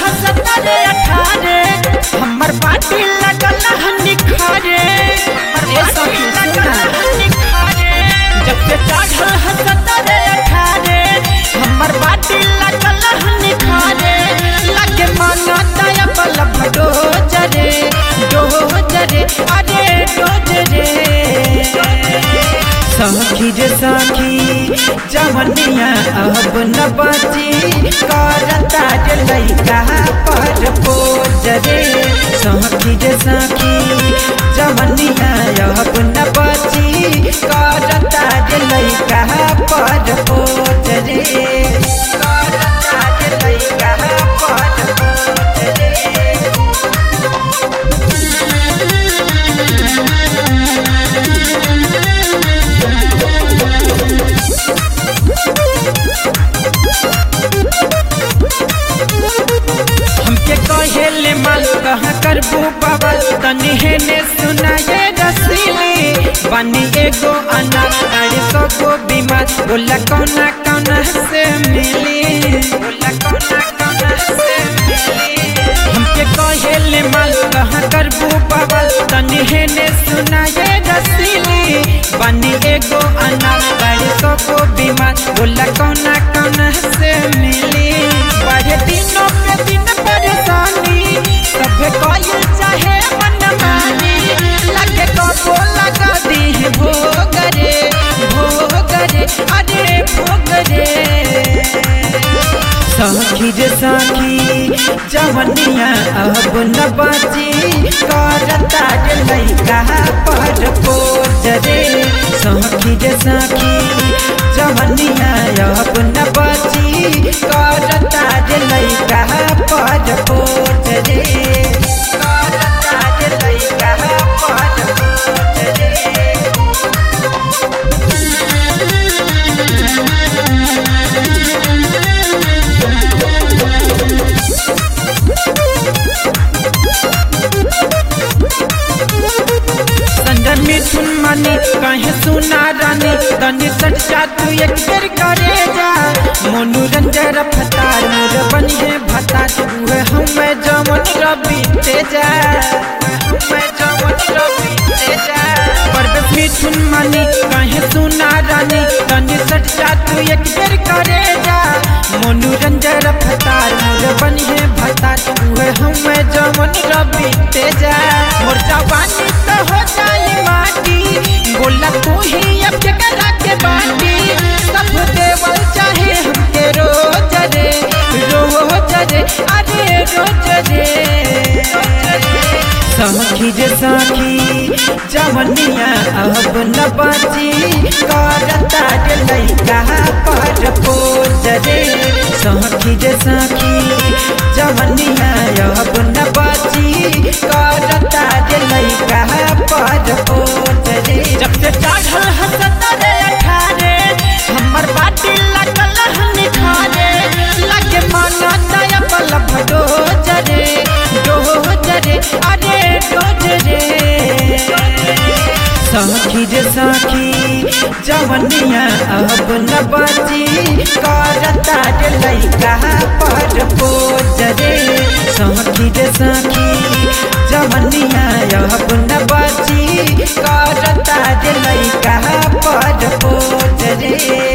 हसत रे अठारे हमर पाटी लगल हनी खारे हमर पाटी लगल हनी खारे जब से चढ़ल हसत रे अठारे हमर पाटी लगल हनी खारे लगे माना दया बल भडो जरे डो जरे अरे डो जरे सखी रे सखी जवनिया अब न बची करता रे लैका पर पोज रे सखी रे सखी जवनिया अब न बची करता रे लैका पर पोज रे करता रे लैका पर पोज रे हमके कहेले माल कहाँ करबू बबल तनी हेने सुनाए रसीली बनी एगो अनार अरे सगो बीमार बोला कौना कौना से मिली बोला कौना कौना से मिली हमके कहेले माल कहाँ करबू बबल तनी हेने सुनाए रसीली बनी एगो अनार अरे सगो बीमार बोला कौना कौना से मिली बढ़े दिनों पे दिन परेशानी सभे कोई चाहे मन मानी लगे कबो लगा दी भोगरे भोगरे अरे भोगरे सखी रे सखी जवनिया अब न बची करता रे लैका पर पोज रे सखी रे सखी जवनिया अब न बची करता रे लैका पर पोज रे करता रे लैका पर पोज रे संजन मिथुन मनी कहे सुना रानी तनी सट जा तू एक बेर करे जा मनोरंजन फतार मोर बनिए भतार हुए हमें जमन रवि तेजा हमें जमन रवि तेजा परवेश मिथुन मनी कहे सुना रानी तनी सट जा तू एक बेर करे जा मनोरंजन फतार मोर बनिए भतार हुए हमें जमन रवि तेजा मोर जवानी तो हो जाई माटी बोला तू ही अब जगरा के बाटी सब देवल चाहे हमके रोज रे रोज रे अरे रोज रे सखी रे सखी जवनिया अब न बची करता रे लैका पर पोज रे सखी रे सखी जवनिया अब न बची करता रे लैका पर पोज रे जब से चढ़ल हसत रे अठारे हमर बाटी लगल हनी खारे लगे माना दया बल भडो जरे डो जरे अरे डोज रे सखी रे सखी जवनिया अब न बची करता रे लैका पर पोज रे सखी रे सखी जवनिया अब न बची करता रे लैका पर पोज रे